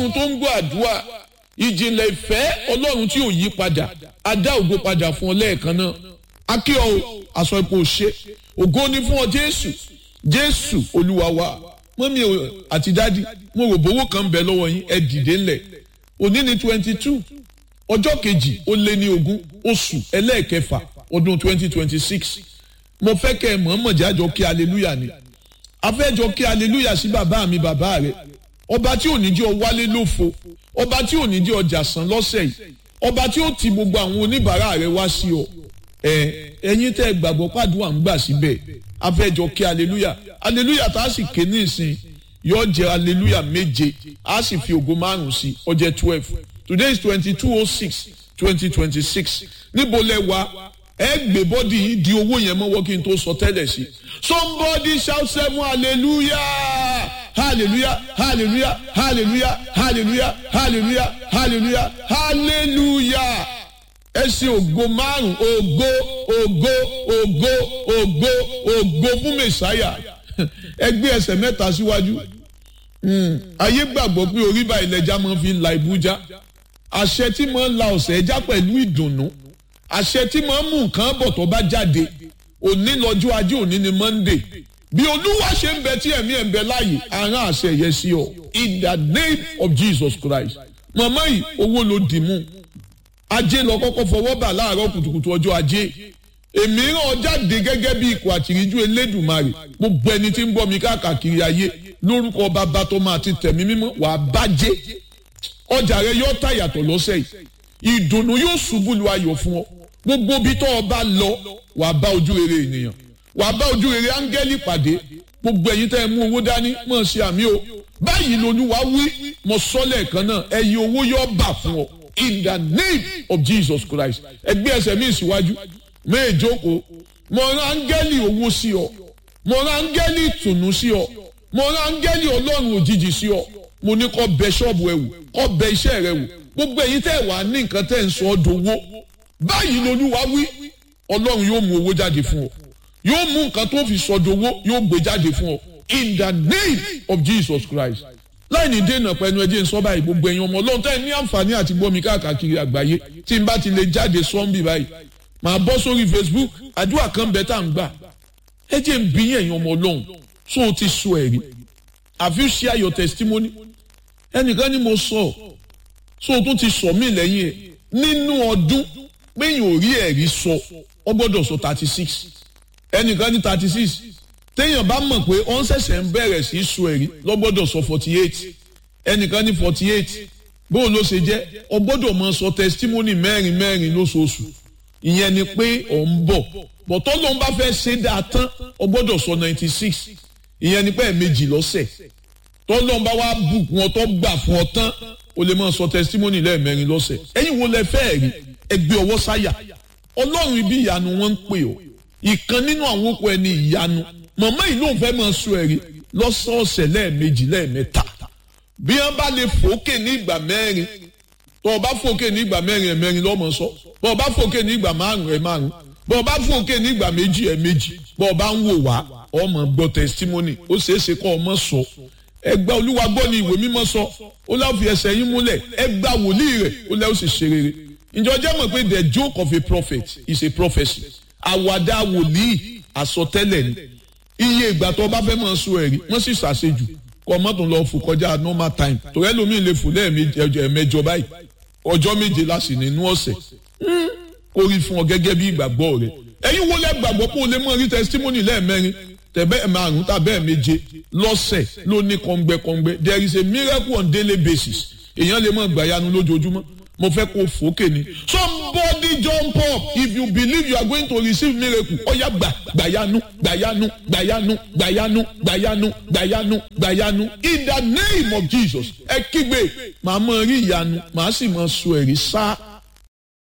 ọlọ́run tó ń gbọ́ àdúrà ìjìnlẹ̀ ìfẹ́ ọlọ́run tí ò yí padà adá ògo padà fún ọ lẹ́ẹ̀kan náà akíọ aṣọ ipò ṣe ògo ni fún ọ jésù jésù olúwa wa mọ́mí àti dádì mo rò bówó kan ń bẹ lọ́wọ́ yín ẹ dìde ńlẹ̀ òní ni twenty two ọjọ́ kejì ó lé ní ogún oṣù ẹlẹ́ẹ̀kẹfà ọdún twenty twenty six mo fẹ́ kẹ́ ẹ mọ̀ọ́mọ̀ jájọ kí aleluya ni afẹ́jọ kí aleluya sí bàbá mi bàbá rẹ ọba tí ò ní jẹ́ ọ wálé lófo ọba tí ò ní jẹ́ ọjà san lọ́sẹ̀ yìí ọba tí ó ti gbogbo àwọn oníbàárà rẹ wá sí ọ ẹ ẹ̀yin tẹ́ gbàgbọ́ pàdúrà ń gbà síbẹ̀ afẹ́jọ kí aleluya aleluya tá a sì ké ní ìsìn yóò jẹ́ aleluya méje a sì fi ògo márùn sí ó jẹ́ twelve today is twenty two oh six twenty twenty six níbo lẹ wá ẹ gbé bọ́dì yìí di owó yẹn mọ́wọ́ kí n tó sọ tẹ́lẹ̀ sí somebody shout seven hallelujah hallelujah hallelujah hallelujah hallelujah hallelujah hallelujah hallelujah ẹ ṣe ògo márùn ògo ògo ògo ògo ògo fún mẹsàáyà ẹ gbé ẹsẹ̀ mẹ́ta síwájú ayé gbàgbọ́ pé orí báyìí lẹja máa fi la ibújá àṣẹ tí máa ń la ọ̀sẹ̀ ẹja pẹ̀lú ìdùnnú àṣẹ tí máa ń mú nǹkan bọ̀ tó bá jáde òní lọ́jọ́ ajé òní ni monday bí olúwa ṣe ń bẹ tí ẹ̀mí ẹ̀ ń bẹ láàyè àrán àṣẹ yẹn sí ọ in the name of jesus christ màmá yìí owó ló dì mú ajé lọ kọ́kọ́ fọwọ́ bà láàárọ̀ kùtùkùtù ọjọ́ ajé èmi ràn jáde gẹ́gẹ́ bí ikọ̀ àtìríjú elédùnmarè gbogbo ẹni tí ń bọ́ mi káàkiri ayé lórúkọ bàbá tó máa ti tẹ̀mí mímọ́ wàá bàjẹ́ ọjà rẹ yóò tà yàtọ̀ lọ́sẹ̀ yìí ìdùnnú yóò ṣubú lu ayọ̀ fún ọ gbogbo ibi tó o bá lọ wàá bá ojú rere ènìyàn wàá bá ojú rere áńgẹ́lì pàdé gbogbo ẹ̀yin tẹ́ ẹ mú owó dání mọ̀ ṣe àmì o báyìí lolúwa wí mo sọ lẹ́ẹ̀kan náà ẹ̀yin owó yóò bà fún ọ in the name of jesus christ ẹgbẹ́ ẹsẹ̀ mi síwájú méjòkó mo rán áńgẹ́lì owó sí ọ mo rán áńgẹ́lì ìtùnú sí ọ mo rán áńgẹ́lì ọlọ́run òjijì sí ọ mo ní kó bẹ ṣọ́ọ̀bù ẹ wò kó bẹ iṣẹ́ rẹ wò gbogbo ẹ̀yin tẹ́ wà ní nǹkan tẹ́ ń sọ ọ́ dowó báyìí lolúwa wí ọlọ́run yóò mú owó jáde fún ọ yóò mú nǹkan tó fi sọ dowó yóò gbé jáde fún ọ in the name of jesus christ láì ní dènà pẹ̀lú ẹjẹ́ ń sọ báyìí gbogbo ẹ̀yin ọmọ ọlọ́run tẹ́ ní àǹfààní àti gbọ́mi káàkiri àgbáyé tí n bá ti lè jáde sọ́ńbì báyìí màá bọ́ sórí facebook àdúrà kan bẹ́ẹ̀ tá à ń gbà ẹjẹ́ ń bí ẹ̀yin ọmọ ọlọ́run tó o ti sọ ẹ̀rí have you share your testimony ẹnìkan ni mo sọ so o tún ti sọ mí lẹ́yìn ẹ̀ nínú ọdún péyìn ò rí ẹ̀rí sọ ọ gbọ́dọ̀ sọ thirty six ẹnìkan ní thirty six téèyàn bá mọ̀ pé ọ̀n ṣẹ̀ṣẹ̀ ń bẹ̀rẹ̀ sí í sọ ẹ̀rí lọ gbọ́dọ̀ sọ forty eight ẹnìkan ní forty eight bóun ló ṣe jẹ́ ọ gbọ́dọ̀ máa sọ testimony mẹ́rin mẹ́rin lóṣooṣù ìyẹn ni pé ọ̀ ń bọ̀ bọ̀tọ́ ló ń bá fẹ́ ṣe dáa tán ọ gbọ́dọ̀ sọ ninety six ìyẹn ni pé ẹ̀ẹ̀mejì lọ́sẹ̀ tọ́lọ́n bá wá bùkún ọ tó gbà fún ọ tán o lè máa sọ testimony lẹ́ẹ̀mẹrin lọ́sẹ̀ ẹ̀yin wo lẹ fẹ́ rí ẹgbẹ́ ọwọ́ sáyà ọlọ́run ibi ìyanu wọn ń pè ọ́ ìkan nínú àwọn okùn ẹni ìyanu màmá yìí ló ń fẹ́ máa sọ ẹ̀rí lọ́sọ̀ọ̀sẹ̀ lẹ́ẹ̀mejì lẹ́ẹ̀mẹ́ta bí wọ́n bá lè fòókè ní ìgbà mẹ́rin tó o bá fòókè ní ìgbà mẹ́rin ẹ̀ mẹ́rin lọ́mọ sọ bó o bá fòókè ní ìgbà márùn ẹ̀ márùn bó o bá fòókè ní ìgbà méjì ẹ̀ méjì bó o bá ń wò wá ọmọ gbọ́ testimony ó ṣeé ṣe kọ́ ọmọ sọ ẹgbà olúwa gbọ́ ni ìwé mímọ́ sọ ó láwọn fi ẹsẹ̀ yín múlẹ̀ ẹgbà wòlíì rẹ̀ ó lẹ́ ó sì ṣe rere ǹjọ́ jẹ́ mọ̀ pé the joke of a prophet is a prophecy àwàdà wòlíì àsọtẹ́lẹ̀ ni iye ìgbà tó bá fẹ́ mọ̀ sọ ẹ̀rí wọ́n sì ṣàṣejù kọ́ mọ́tò lọ fò kọjá normal time torí ẹlòmíì lè fò lẹ́ẹ̀mẹjọ báyìí ọjọ́ méje láti nínú ọ̀sẹ̀ kó rí fún ọ gẹ́gẹ́ bí ìgbàgbọ́ rẹ ẹ̀yin wo lẹ́ gbàgbọ́ pé o lè mọ̀ rí testimony lẹ́ẹ̀mẹrin tẹ̀bẹ́ márùn tàbẹ́ méje lọ́sẹ̀ ló ní kọ́ngbẹ́kọ́ngbẹ́ there is a miracle on daily basis èèyàn lè mọ̀ gbàyanu lójoojúmọ́ mo fẹ́ kó fòókè ni somebody jump up if you believe you are going to receive miracle ọ̀yà gbà gbàyanu gbàyanu gbàyanu gbàyanu gbàyanu gbàyanu gbàyanu in the name of jesus ẹ kígbe màá mọ̀ rí ìyanu màá sì mọ̀ sọ ẹ̀rí sáà